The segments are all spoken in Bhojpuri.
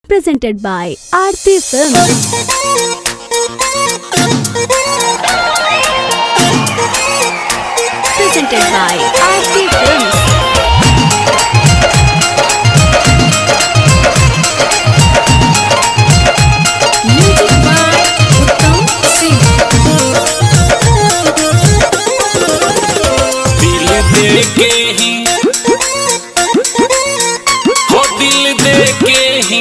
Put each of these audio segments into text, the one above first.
presented by Aarti Films. Presented by Aarti Films. Music by Uttam Singh. दिल दे के ही हो दिल दे के ही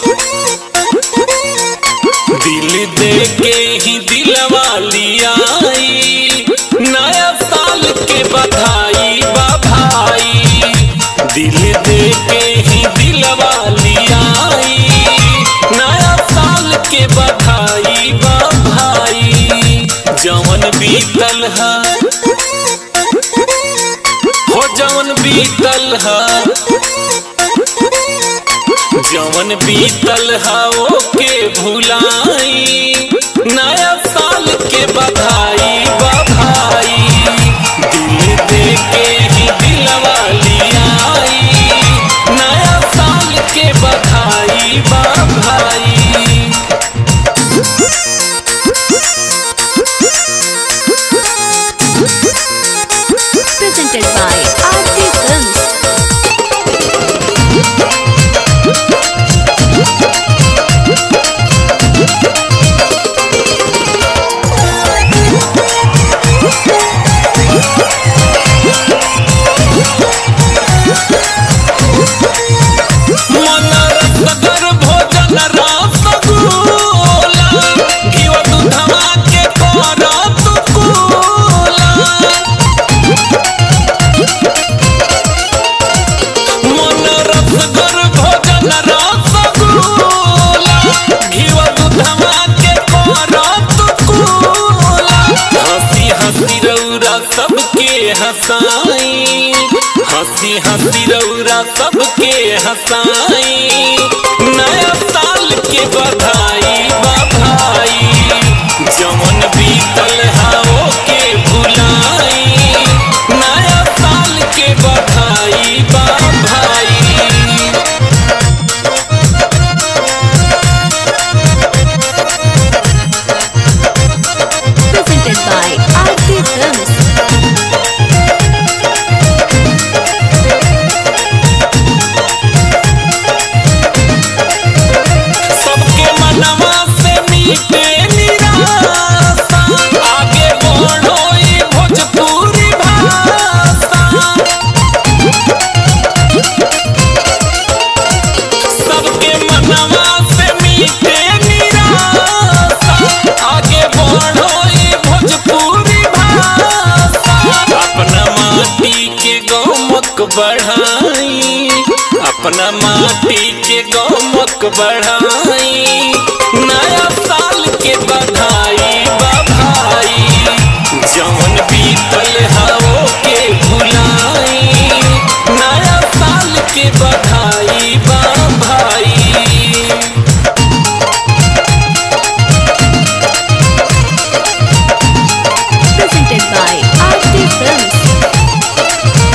दिल दे के ही दिलवा लियाई नया साल के बधाई बा भाई दिल दे के ही दिलवा लियाई नया साल के बधाई बा भाई जवन बीतल है हो जवन बीतल हा जवन बीतल हा ओके भुलाई नया साल के बधाई बधाई दिल दे के ही दिलवा लियाई नया साल के बधाई बधाई Presented by Aarti Films. मन रसगर भोजन रसगुल्ला घिव दूधवा के करत कुला मन रसगर भोजन रसगुल्ला घिव दूधवा के करत कुला हंसी हंसी रौरा सबके हंसाई हंसी हंसी रौरा सबके हंसाई नया साल के बधाई बधाई जमन बीतल हाओ के भुलाई नया साल के बधाई बधाई Presented by Aarti Films. सबके मनवा से मीटे निराशा आगे बढ़ो ई भोजपुरी भाषा सबके मनवा से मीटे निराशा आगे बढ़ो ई भोजपुरी भाषा अपना माटी के गौमक बढ़ाई अपना माटी के गौमक बढ़ाई नया साल के बधाई बधाई जवन बीतल हाओ के भुलाई नया साल के बधाई बधाई Presented by Aarti Films.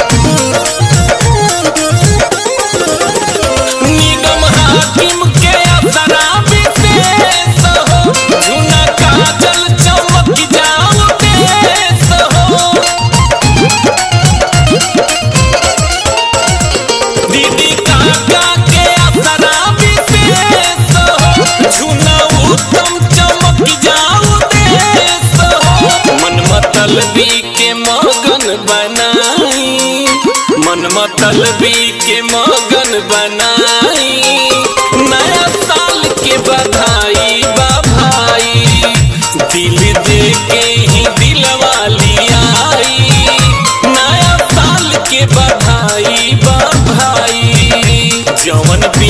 निगम हाकिम के असरा विशेष हो झुना काजल चमक जाओ देश हो दीदी काका के असरा विशेष हो झुना उत्तम चमक जाओ देश हो मन मतलबी के मगन बनाई मन मतलबी के मगन बनाई नया साल के बधाई बधाई दिल दे के ही दिलवा लियाई नया साल के बधाई बधाई जवन भी